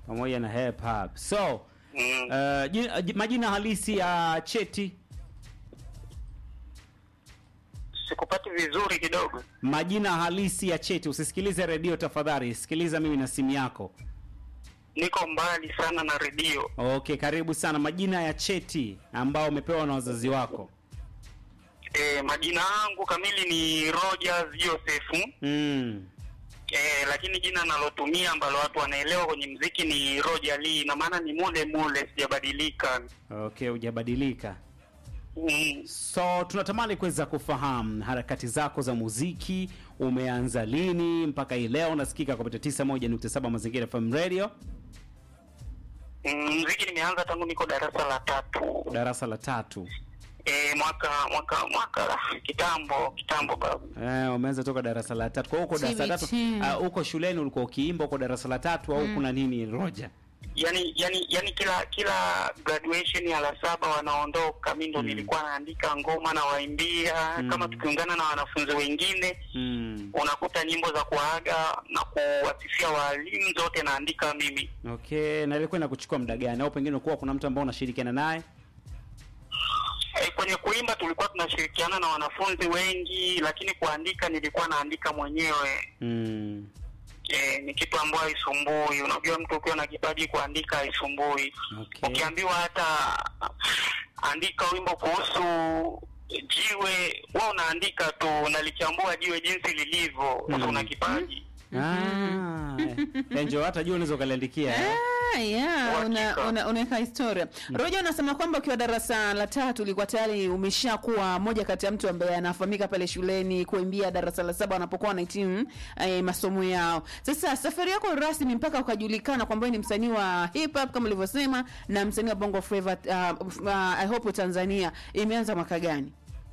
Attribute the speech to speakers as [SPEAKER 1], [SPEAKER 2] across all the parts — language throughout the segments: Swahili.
[SPEAKER 1] pamoja na hip hop. So
[SPEAKER 2] Mm.
[SPEAKER 1] uh, jina, j- majina halisi ya Cheti,
[SPEAKER 2] Sikupati vizuri kidogo.
[SPEAKER 1] majina halisi ya Cheti. Usisikilize redio tafadhali, sikiliza mimi na simu yako.
[SPEAKER 2] Niko mbali sana na redio.
[SPEAKER 1] Okay, karibu sana. Majina ya Cheti ambao umepewa na wazazi wako.
[SPEAKER 2] E, majina yangu kamili ni Rogers Joseph.
[SPEAKER 1] Mm.
[SPEAKER 2] E, lakini jina nalotumia ambalo watu wanaelewa kwenye mziki ni Roger Lee, na maana ni mule mule, sijabadilika.
[SPEAKER 1] Okay, hujabadilika.
[SPEAKER 2] Mm.
[SPEAKER 1] So tunatamani kuweza kufahamu harakati zako za muziki, umeanza lini mpaka hii leo unasikika kupitia 91.7 Mazingira FM Radio,
[SPEAKER 2] Mm, mziki nimeanza tangu niko darasa la tatu.
[SPEAKER 1] darasa la tatu.
[SPEAKER 2] E, mwaka mwaka mwaka kitambo kitambo babu.
[SPEAKER 1] Eh, umeanza toka darasa la tatu. Kwa hiyo uko darasa la tatu,
[SPEAKER 3] TBT.
[SPEAKER 1] uh, uko shuleni ulikuwa ukiimba uko darasa la tatu au kuna nini Roger?
[SPEAKER 2] yani yani yani kila kila graduation ya la saba wanaondoka, mi ndo
[SPEAKER 1] Mm.
[SPEAKER 2] nilikuwa naandika ngoma na waimbia
[SPEAKER 1] Mm.
[SPEAKER 2] kama tukiungana na wanafunzi wengine
[SPEAKER 1] Mm.
[SPEAKER 2] unakuta nyimbo za kuaga na kuwasifia walimu zote naandika mimi.
[SPEAKER 1] Okay, na ilikuwa inakuchukua muda gani au pengine kuwa kuna mtu ambao unashirikiana naye?
[SPEAKER 2] E, kwenye kuimba tulikuwa tunashirikiana na wanafunzi wengi, lakini kuandika nilikuwa naandika mwenyewe.
[SPEAKER 1] Mm.
[SPEAKER 2] E, ni kitu ambayo haisumbui. Unajua, mtu ukiwa na kipaji kuandika haisumbui.
[SPEAKER 1] Okay.
[SPEAKER 2] Ukiambiwa hata andika wimbo kuhusu jiwe, wewe unaandika tu, unalichambua jiwe jinsi lilivyo. Sasa
[SPEAKER 1] Mm.
[SPEAKER 2] una kipaji.
[SPEAKER 1] Ah. Eh, ndio hata jua unaweza ukaliandikia. eh?
[SPEAKER 3] Ah, yeah, una,
[SPEAKER 2] Uhakika.
[SPEAKER 3] una, unaweka historia. Roja unasema kwamba ukiwa darasa la tatu ulikuwa tayari umeshakuwa moja kati ya mtu ambaye anafahamika pale shuleni kuimbia darasa la saba wanapokuwa wanahitimu eh, masomo yao. Sasa safari yako rasmi mpaka ukajulikana kwamba wewe ni msanii wa hip hop kama ulivyosema na msanii wa Bongo Flava uh, uh, I hope Tanzania imeanza mwaka gani?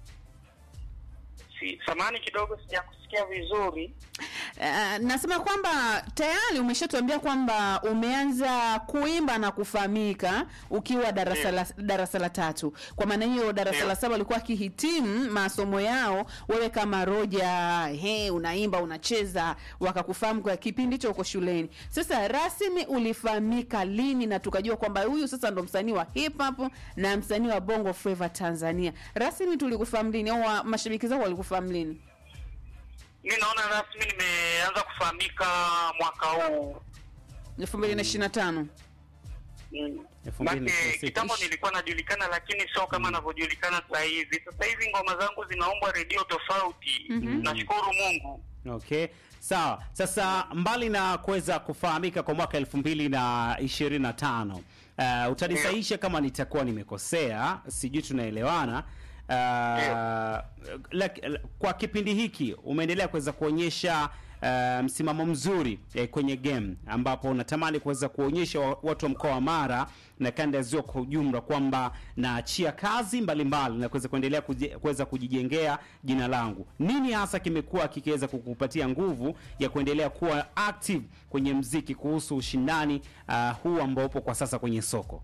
[SPEAKER 2] Si, samani kidogo sijakusikia vizuri.
[SPEAKER 3] Uh, nasema kwamba tayari umeshatuambia kwamba umeanza kuimba na kufahamika ukiwa darasa la, darasa la tatu. Kwa maana hiyo darasa
[SPEAKER 2] Ndio.
[SPEAKER 3] la saba walikuwa akihitimu masomo yao, wewe kama Roja, he, unaimba unacheza, wakakufahamu kwa kipindi hicho uko shuleni. Sasa rasmi ulifahamika lini na tukajua kwamba huyu sasa ndo msanii wa hip hop na msanii wa Bongo Flava Tanzania? Rasmi tulikufahamu lini au wa- mashabiki zako walikufahamu lini?
[SPEAKER 2] Mi naona rasmi nimeanza kufahamika mwaka huu.
[SPEAKER 3] 2025.
[SPEAKER 2] Mm.
[SPEAKER 1] Elfu mbili na
[SPEAKER 2] Make,
[SPEAKER 1] ishirini na sita.
[SPEAKER 2] kitambo nilikuwa najulikana lakini sio kama navyojulikana sasa hivi. Sasa hivi ngoma zangu zinaombwa redio tofauti. Nashukuru Mungu.
[SPEAKER 1] Okay, sawa. Sasa mbali na kuweza kufahamika kwa mwaka elfu mbili na ishirini na tano uh, utanisaisha kama nitakuwa nimekosea, sijui tunaelewana. Uh, lak- kwa kipindi hiki umeendelea kuweza kuonyesha uh, msimamo mzuri eh, kwenye game ambapo unatamani kuweza kuonyesha wa- watu wa mkoa wa Mara na kanda ya Ziwa kwa ujumla kwamba naachia kazi mbalimbali na kuweza kuendelea kuji- kuweza kujijengea jina langu. Nini hasa kimekuwa kikiweza kukupatia nguvu ya kuendelea kuwa active kwenye mziki kuhusu ushindani uh, huu ambao upo kwa sasa kwenye soko?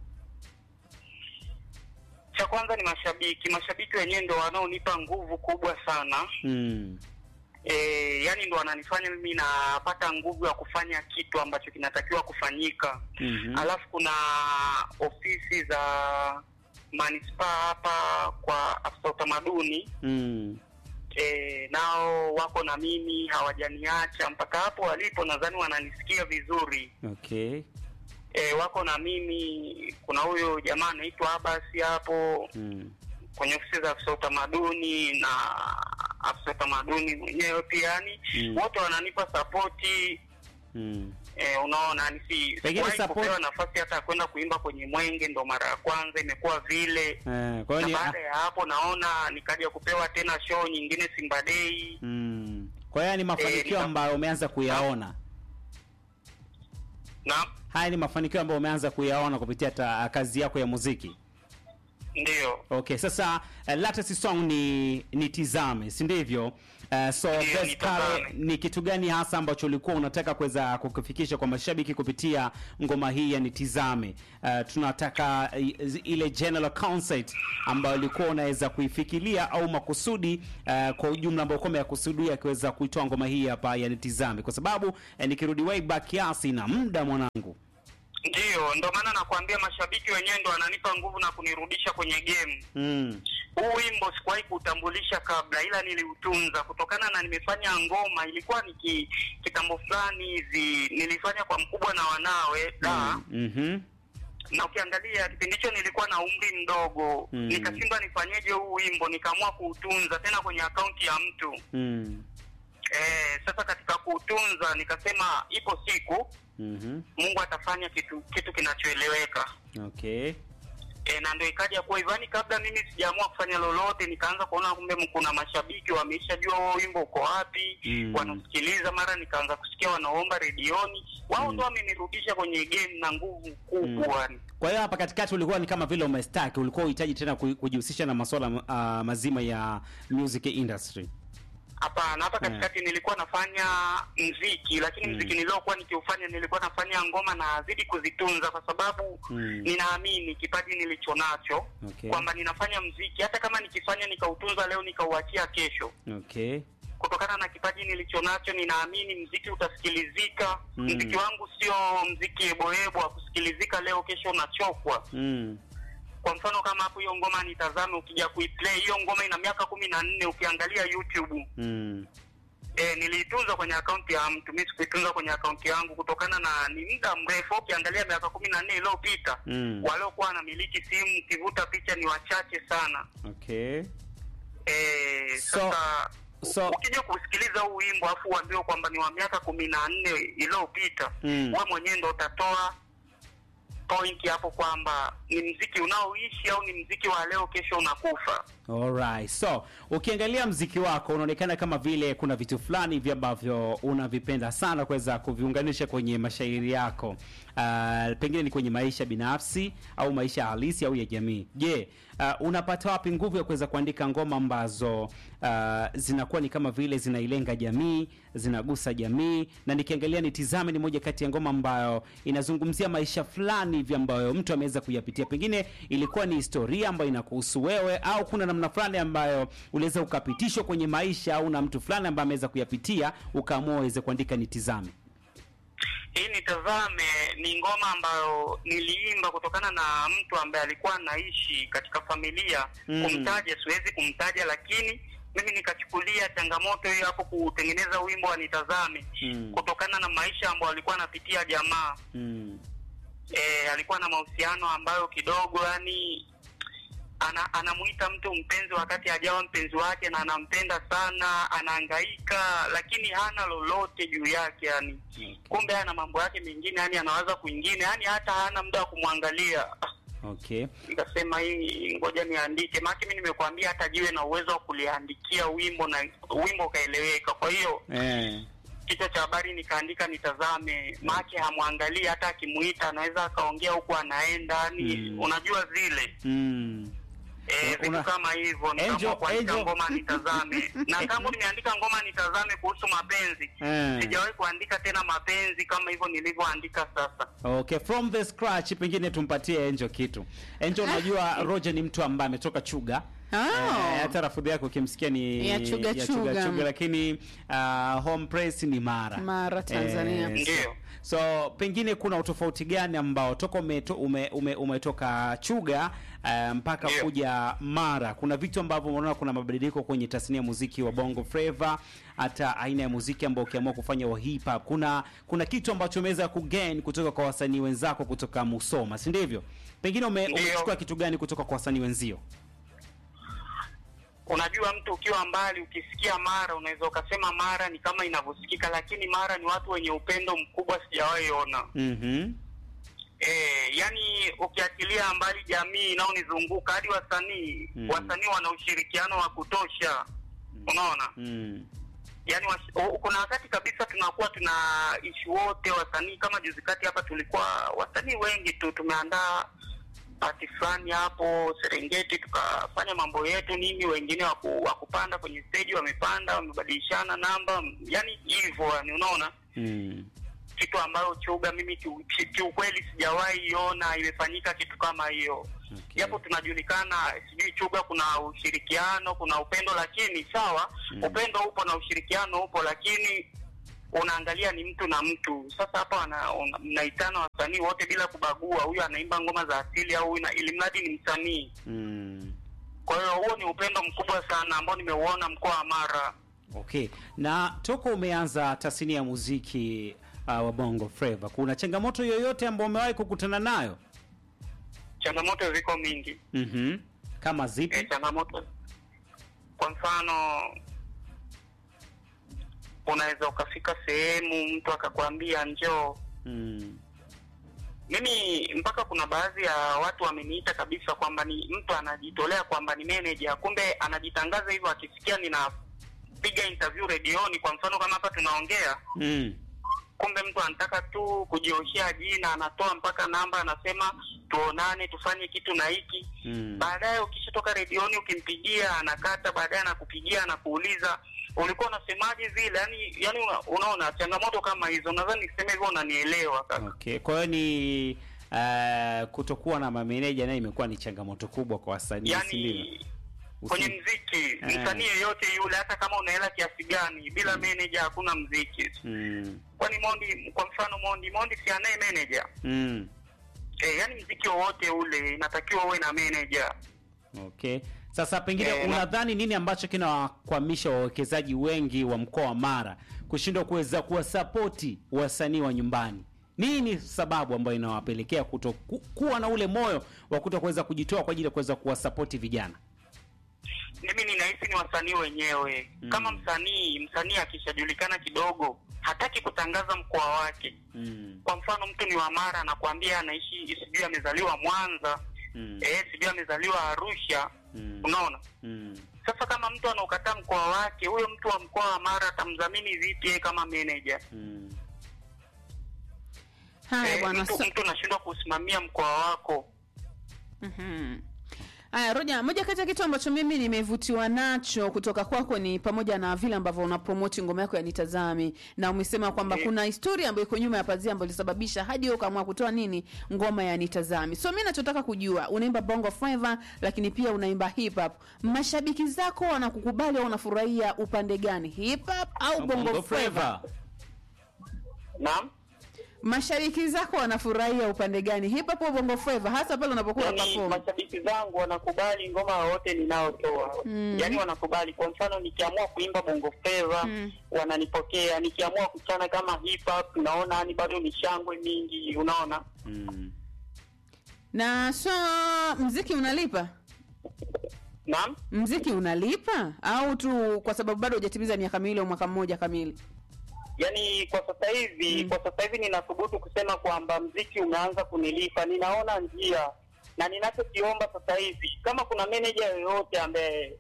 [SPEAKER 2] Cha kwanza ni mashabiki. Mashabiki wenyewe ndo wanaonipa nguvu kubwa sana.
[SPEAKER 1] Mm.
[SPEAKER 2] E, yani ndo wananifanya mimi napata nguvu ya kufanya kitu ambacho kinatakiwa kufanyika.
[SPEAKER 1] Mhm.
[SPEAKER 2] Alafu kuna ofisi za manispaa hapa kwa afisa utamaduni
[SPEAKER 1] Mm.
[SPEAKER 2] e, nao wako na mimi, hawajaniacha mpaka hapo walipo, nadhani wananisikia vizuri.
[SPEAKER 1] Okay.
[SPEAKER 2] E, wako na mimi. Kuna huyo jamaa anaitwa Abasi hapo
[SPEAKER 1] Mm.
[SPEAKER 2] kwenye ofisi za afisa utamaduni na afisa utamaduni mwenyewe pia, yani
[SPEAKER 1] Mm.
[SPEAKER 2] wote wananipa sapoti
[SPEAKER 1] Mm.
[SPEAKER 2] e, unaona yani si
[SPEAKER 1] Pengine
[SPEAKER 2] sikuwahi
[SPEAKER 1] support-
[SPEAKER 2] kupewa nafasi hata ya kwenda kuimba kwenye mwenge, ndo mara ya kwanza imekuwa vile
[SPEAKER 1] Eh, kwa
[SPEAKER 2] na
[SPEAKER 1] hiyo ni
[SPEAKER 2] baada ya hapo naona nikaja kupewa tena show nyingine Simba Day.
[SPEAKER 1] mm. Kwa hiyo ni mafanikio
[SPEAKER 2] nika-
[SPEAKER 1] ambayo umeanza kuyaona.
[SPEAKER 2] Na
[SPEAKER 1] Haya ni mafanikio ambayo umeanza kuyaona kupitia ta, kazi yako ya muziki.
[SPEAKER 2] ndio
[SPEAKER 1] Okay, sasa uh, latest song ni nitizame, si ndivyo? Uh, so
[SPEAKER 2] Ndiyo,
[SPEAKER 1] best pale
[SPEAKER 2] Nitazame.
[SPEAKER 1] ni kitu gani hasa ambacho ulikuwa unataka kuweza kukifikisha kwa mashabiki kupitia ngoma hii ya nitizame? Uh, tunataka i- ile general concept ambayo ulikuwa unaweza kuifikiria au makusudi uh, kwa ujumla ambao kwamba yakusudia akiweza kuitoa ngoma hii hapa ya nitizame, kwa sababu uh, nikirudi way back kiasi na muda mwanangu
[SPEAKER 2] Ndiyo, ndo maana nakwambia mashabiki wenyewe ndo wananipa nguvu na kunirudisha kwenye game.
[SPEAKER 1] Mm.
[SPEAKER 2] Huu wimbo sikuwahi kuutambulisha kabla, ila niliutunza kutokana na nimefanya ngoma, ilikuwa ni ki- kitambo fulani hivi, nilifanya kwa mkubwa na wanawe da
[SPEAKER 1] Mhm.
[SPEAKER 2] na ukiangalia kipindi hicho nilikuwa na umri mdogo
[SPEAKER 1] Mm.
[SPEAKER 2] nikashindwa nifanyeje huu wimbo, nikaamua kuutunza tena kwenye akaunti ya mtu
[SPEAKER 1] Mm.
[SPEAKER 2] eh. Sasa katika kuutunza nikasema ipo siku
[SPEAKER 1] Mhm.
[SPEAKER 2] Mungu atafanya kitu kitu kinachoeleweka.
[SPEAKER 1] Okay.
[SPEAKER 2] E, na ndio ikaja kuwa hivyo. Yaani kabla mimi sijaamua kufanya lolote, nikaanza kuona kumbe m- kuna mashabiki wameishajua huo wimbo uko wapi,
[SPEAKER 1] Mm.
[SPEAKER 2] wanasikiliza. Mara nikaanza kusikia wanaomba redioni, wao
[SPEAKER 1] Mm.
[SPEAKER 2] ndo wamenirudisha kwenye game na nguvu kubwa yani.
[SPEAKER 1] Kwa hiyo hapa katikati ulikuwa ni kama vile umestaki, ulikuwa uhitaji tena ku- kujihusisha na masuala uh, mazima ya music industry.
[SPEAKER 2] Hapana, hapa katikati nilikuwa nafanya mziki, lakini
[SPEAKER 1] Mm.
[SPEAKER 2] mziki niliokuwa nikiufanya nilikuwa nafanya ngoma na nazidi kuzitunza, kwa sababu
[SPEAKER 1] Mm.
[SPEAKER 2] ninaamini kipaji nilicho nacho
[SPEAKER 1] Okay.
[SPEAKER 2] kwamba ninafanya mziki, hata kama nikifanya nikautunza leo nikauachia kesho,
[SPEAKER 1] Okay.
[SPEAKER 2] kutokana na kipaji nilicho nacho, ninaamini mziki utasikilizika.
[SPEAKER 1] Mm.
[SPEAKER 2] Mziki wangu sio mziki eboebo wa kusikilizika leo, kesho unachokwa.
[SPEAKER 1] Mm.
[SPEAKER 2] Kwa mfano kama hapo hiyo ngoma nitazame, ukija kuiplay hiyo ngoma ina miaka kumi na nne ukiangalia YouTube
[SPEAKER 1] Mm.
[SPEAKER 2] E, niliitunza kwenye akaunti ya mtu, mi sikuitunza kwenye akaunti yangu kutokana na ni muda mrefu. Ukiangalia miaka kumi na nne iliyopita
[SPEAKER 1] Mm.
[SPEAKER 2] waliokuwa wanamiliki simu ukivuta picha ni wachache sana.
[SPEAKER 1] Okay.
[SPEAKER 2] E,
[SPEAKER 1] So-
[SPEAKER 2] sasa
[SPEAKER 1] so-
[SPEAKER 2] ukija kusikiliza huu wimbo afu uambiwe kwamba ni wa miaka kumi na nne iliyopita
[SPEAKER 1] Mm.
[SPEAKER 2] we mwenyewe ndo utatoa point hapo kwamba ni mziki unaoishi au ni mziki wa leo, kesho unakufa.
[SPEAKER 1] Alright. So, ukiangalia mziki wako unaonekana kama vile kuna vitu fulani hivi ambavyo unavipenda sana kuweza kuviunganisha kwenye mashairi yako. Uh, pengine ni kwenye maisha binafsi au maisha halisi au ya jamii. Je, uh, unapata wapi nguvu ya kuweza kuandika ngoma ambazo uh, zinakuwa ni kama vile zinailenga jamii, zinagusa jamii na nikiangalia nitizame ni moja kati ya ngoma ambayo inazungumzia maisha fulani hivi ambayo mtu ameweza kuyapitia. Pengine ilikuwa ni historia ambayo inakuhusu wewe au kuna namna fulani ambayo uliweza ukapitishwa kwenye maisha au na mtu fulani ambaye ameweza kuyapitia ukaamua uweze kuandika nitizame.
[SPEAKER 2] Hii nitazame ni ngoma ambayo niliimba kutokana na mtu ambaye alikuwa anaishi katika familia.
[SPEAKER 1] Mm.
[SPEAKER 2] Kumtaja siwezi kumtaja, lakini mimi nikachukulia changamoto hiyo hapo kutengeneza wimbo wa nitazame
[SPEAKER 1] Mm.
[SPEAKER 2] kutokana na maisha ambayo alikuwa anapitia jamaa.
[SPEAKER 1] Mm.
[SPEAKER 2] E, alikuwa na mahusiano ambayo kidogo yani ana, anamuita mtu mpenzi wakati hajawa mpenzi wake na anampenda sana, anahangaika lakini hana lolote juu yake yani
[SPEAKER 1] Okay.
[SPEAKER 2] kumbe ana mambo yake mengine, yani anawaza kwingine, yani hata hana muda wa kumwangalia.
[SPEAKER 1] Okay.
[SPEAKER 2] Nikasema hii ngoja niandike, maana mimi nimekuambia hata jiwe na uwezo wa kuliandikia wimbo na wimbo ukaeleweka. Kwa hiyo
[SPEAKER 1] Eh.
[SPEAKER 2] kichwa cha habari nikaandika nitazame, maake hamwangalii, hata akimuita anaweza akaongea huku anaenda, yani
[SPEAKER 1] Mm.
[SPEAKER 2] unajua zile
[SPEAKER 1] Mm.
[SPEAKER 2] Eh,
[SPEAKER 1] Una-
[SPEAKER 2] vitu kama hivyo
[SPEAKER 1] Angel-
[SPEAKER 2] nikaamua kuandika
[SPEAKER 1] Angel-
[SPEAKER 2] ngoma nitazame, na tangu nimeandika ngoma nitazame kuhusu mapenzi
[SPEAKER 1] Eh.
[SPEAKER 2] sijawahi kuandika tena mapenzi kama hivyo nilivyoandika sasa.
[SPEAKER 1] Okay, from the scratch pengine tumpatie Angel kitu. Angel, unajua Roger ni mtu ambaye ametoka Chuga.
[SPEAKER 3] Oh.
[SPEAKER 1] Eh, hata rafudhi yako ukimsikia ni
[SPEAKER 3] Ya Chuga
[SPEAKER 1] ya
[SPEAKER 3] Chuga.
[SPEAKER 1] Chuga, lakini uh, home place ni Mara.
[SPEAKER 3] Mara, Tanzania.
[SPEAKER 1] Eh,
[SPEAKER 2] Ndio.
[SPEAKER 1] So pengine kuna utofauti gani ambao toka umeto, ume, ume, umetoka Chuga uh, mpaka
[SPEAKER 2] Ndio.
[SPEAKER 1] kuja Mara, kuna vitu ambavyo unaona kuna mabadiliko kwenye tasnia ya muziki wa Bongo Flava, hata aina ya muziki ambao ukiamua kufanya wa hip hop, kuna kuna kitu ambacho umeweza kugain kutoka kwa wasanii wenzako kutoka Musoma, si ndivyo? Pengine ume,
[SPEAKER 2] Ndio.
[SPEAKER 1] umechukua kitu gani kutoka kwa wasanii wenzio?
[SPEAKER 2] Unajua, mtu ukiwa mbali, ukisikia Mara unaweza ukasema Mara ni kama inavyosikika, lakini Mara ni watu wenye upendo mkubwa, sijawahi ona.
[SPEAKER 1] Mhm.
[SPEAKER 2] Eh, yani ukiachilia mbali jamii inaonizunguka hadi wasanii
[SPEAKER 1] Mm.
[SPEAKER 2] wasanii wana ushirikiano wa kutosha, unaona
[SPEAKER 1] Mm.
[SPEAKER 2] yani wash- u- kuna wakati kabisa tunakuwa tunaishi wote wasanii. Kama juzi kati hapa tulikuwa wasanii wengi tu, tumeandaa pati fulani hapo Serengeti, tukafanya mambo yetu nini, wengine waku, wakupanda kwenye stage wamepanda, wamebadilishana namba, yani hivyo, yani unaona
[SPEAKER 1] Mm.
[SPEAKER 2] kitu ambayo Chuga mimi kiu- ki- kiukweli sijawahi iona imefanyika kitu kama hiyo
[SPEAKER 1] Okay.
[SPEAKER 2] japo tunajulikana, sijui Chuga kuna ushirikiano, kuna upendo, lakini sawa,
[SPEAKER 1] Mm.
[SPEAKER 2] upendo upo na ushirikiano upo, lakini unaangalia ni mtu na mtu. Sasa hapa wana- una- mnaitana wasanii wote bila kubagua, huyu anaimba ngoma za asili au huyu na- ili mradi ni msanii.
[SPEAKER 1] Mm.
[SPEAKER 2] Kwa hiyo huo ni upendo mkubwa sana ambao nimeuona mkoa wa Mara.
[SPEAKER 1] Okay. Na toka umeanza tasnia ya muziki uh, wa Bongo Flava, kuna changamoto yoyote ambayo umewahi kukutana nayo?
[SPEAKER 2] Changamoto ziko mingi.
[SPEAKER 1] Mhm. Kama zipi?
[SPEAKER 2] e, changamoto kwa mfano unaweza ukafika sehemu mtu akakwambia njoo
[SPEAKER 1] Mm.
[SPEAKER 2] mimi mpaka kuna baadhi ya watu wameniita kabisa kwamba ni mtu anajitolea kwamba ni manager kumbe anajitangaza hivyo akisikia ninapiga interview redioni kwa mfano kama hapa tunaongea
[SPEAKER 1] Mm.
[SPEAKER 2] kumbe mtu anataka tu kujioshea jina anatoa mpaka namba anasema tuonane tufanye kitu na hiki
[SPEAKER 1] Mm.
[SPEAKER 2] baadaye ukishatoka redioni ukimpigia anakata baadaye anakupigia anakuuliza ulikuwa unasemaje vile yani yani una, unaona changamoto kama hizo nadhani niseme hivyo unanielewa kaka
[SPEAKER 1] Okay. Kwa hiyo ni uh, kutokuwa na mameneja naye imekuwa ni changamoto kubwa kwa wasanii, si ndivyo?
[SPEAKER 2] yani kwenye
[SPEAKER 1] Usi-
[SPEAKER 2] mziki
[SPEAKER 1] Eh.
[SPEAKER 2] msanii yeyote yule hata kama unaela kiasi gani bila manager hakuna mziki
[SPEAKER 1] Mm.
[SPEAKER 2] kwani mondi kwa mfano mondi mondi si anaye manager
[SPEAKER 1] Mm.
[SPEAKER 2] e, yani mziki wowote ule inatakiwa uwe na manager
[SPEAKER 1] Okay. Sasa pengine
[SPEAKER 2] Eh, na-
[SPEAKER 1] unadhani nini ambacho kinawakwamisha wawekezaji wengi wa mkoa wa Mara kushindwa kuweza kuwasapoti wasanii wa nyumbani? Nini sababu ambayo inawapelekea kuto ku- kuwa na ule moyo wa kuto kuweza kujitoa kwa ajili ya kuweza kuwasapoti vijana?
[SPEAKER 2] mimi ninahisi ni wasanii wenyewe
[SPEAKER 1] Mm.
[SPEAKER 2] kama msanii msanii akishajulikana kidogo hataki kutangaza mkoa wake
[SPEAKER 1] Mm.
[SPEAKER 2] kwa mfano mtu ni wa Mara anakuambia anaishi sijui amezaliwa Mwanza
[SPEAKER 1] Mm.
[SPEAKER 2] eh, sijui amezaliwa Arusha
[SPEAKER 1] Mm.
[SPEAKER 2] unaona
[SPEAKER 1] Mm.
[SPEAKER 2] sasa kama mtu anaukataa mkoa wake huyo mtu wa mkoa wa Mara atamdhamini vipi yeye kama manager
[SPEAKER 1] Mm.
[SPEAKER 3] Haya
[SPEAKER 2] eh,
[SPEAKER 3] bwana.
[SPEAKER 2] mtu,
[SPEAKER 3] so-
[SPEAKER 2] mtu unashindwa kusimamia mkoa wako
[SPEAKER 3] Mhm. Aya, Roja, moja kati ya kitu ambacho mimi nimevutiwa nacho kutoka kwako ni pamoja na vile ambavyo una promote ngoma yako ya Nitazame, na umesema kwamba
[SPEAKER 2] Mm.
[SPEAKER 3] kuna historia ambayo iko nyuma ya pazia ambayo ilisababisha hadi wewe ukaamua kutoa nini ngoma ya Nitazame. So mimi nachotaka kujua, unaimba bongo flava lakini pia unaimba hip hop. Mashabiki zako wanakukubali au wanafurahia upande gani? Hip hop au bongo flava?
[SPEAKER 2] naam
[SPEAKER 3] Mashabiki zako wanafurahia upande gani? Hip hop au bongo flava? Hasa pale unapokuwa
[SPEAKER 2] yani
[SPEAKER 3] perform.
[SPEAKER 2] mashabiki zangu wanakubali ngoma yoyote ninayotoa
[SPEAKER 3] Mm.
[SPEAKER 2] yani wanakubali kwa mfano nikiamua kuimba bongo flava
[SPEAKER 3] Mm.
[SPEAKER 2] wananipokea nikiamua kuchana kama hip hop naona yani bado ni shangwe mingi unaona
[SPEAKER 1] Mm.
[SPEAKER 3] Na so mziki unalipa?
[SPEAKER 2] naam
[SPEAKER 3] Mziki unalipa au tu kwa sababu bado hujatimiza miaka miwili au mwaka mmoja kamili?
[SPEAKER 2] yani kwa sasa hivi
[SPEAKER 3] Mm.
[SPEAKER 2] kwa sasa hivi ninathubutu kusema kwamba mziki umeanza kunilipa ninaona njia na ninachokiomba sasa hivi kama kuna meneja yoyote ambaye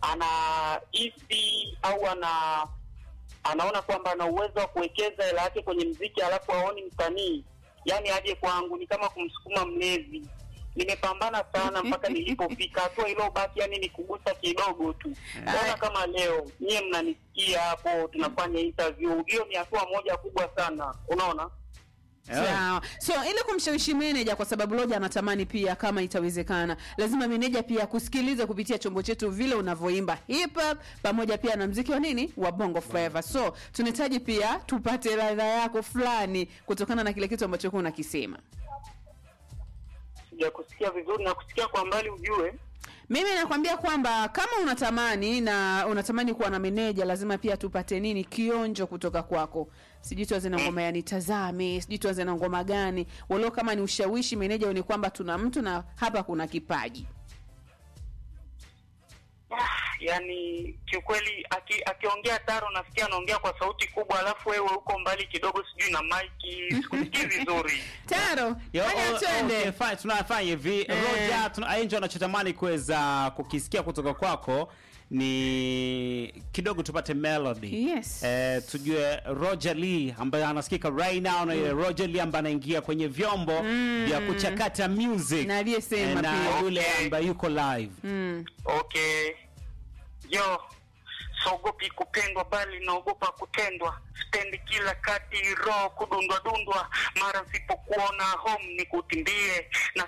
[SPEAKER 2] anahisi au ana anaona kwamba ana uwezo wa kuwekeza hela yake kwenye mziki alafu aoni msanii yani aje kwangu ni kama kumsukuma mlezi nimepambana sana mpaka nilipofika hatua iliyobaki yani ni kugusa kidogo tu naona kama leo nyie mnanisikia hapo tunafanya interview hiyo ni hatua moja kubwa sana unaona
[SPEAKER 3] Sawa. So ili kumshawishi meneja, kwa sababu Roja anatamani pia, kama itawezekana, lazima meneja pia kusikiliza kupitia chombo chetu vile unavyoimba hip hop pamoja pia na mziki wa nini wa bongo flava. So tunahitaji pia tupate ladha yako fulani kutokana na kile kitu ambacho kuna unakisema.
[SPEAKER 2] sijakusikia vizuri na kusikia kwa mbali ujue
[SPEAKER 3] Mimi nakwambia kwamba kama unatamani na unatamani kuwa na meneja, lazima pia tupate nini, kionjo kutoka kwako. Sijui tuanze na ngoma ya nitazame, sijui tuanze na ngoma gani, walau kama ni ushawishi meneja ni kwamba tuna mtu na hapa kuna kipaji.
[SPEAKER 2] Ah, yani kiukweli aki- akiongea taro nasikia anaongea kwa sauti kubwa alafu wewe uko mbali kidogo sijui na maiki sikusikii vizuri
[SPEAKER 3] Taro,
[SPEAKER 1] Yo,
[SPEAKER 3] fanya
[SPEAKER 1] o-
[SPEAKER 3] twende.
[SPEAKER 1] okay, fine, tunafanya hivi
[SPEAKER 3] Eh.
[SPEAKER 1] Roja, tuna Angel anachotamani kuweza kukisikia kutoka kwako ni kidogo tupate melody
[SPEAKER 3] Yes.
[SPEAKER 1] eh, tujue Roger Lee ambaye anasikika right now na ile Roger Lee ambaye anaingia kwenye vyombo vya kuchakata music
[SPEAKER 3] Na aliyesema
[SPEAKER 1] Eh, na
[SPEAKER 3] pia.
[SPEAKER 1] yule
[SPEAKER 2] Okay.
[SPEAKER 1] ambaye yuko live
[SPEAKER 3] Mm.
[SPEAKER 2] okay yo sogopi kupendwa bali naogopa kutendwa spendi kila kati roho kudundwa dundwa mara nsipokuona home ni kutimbie na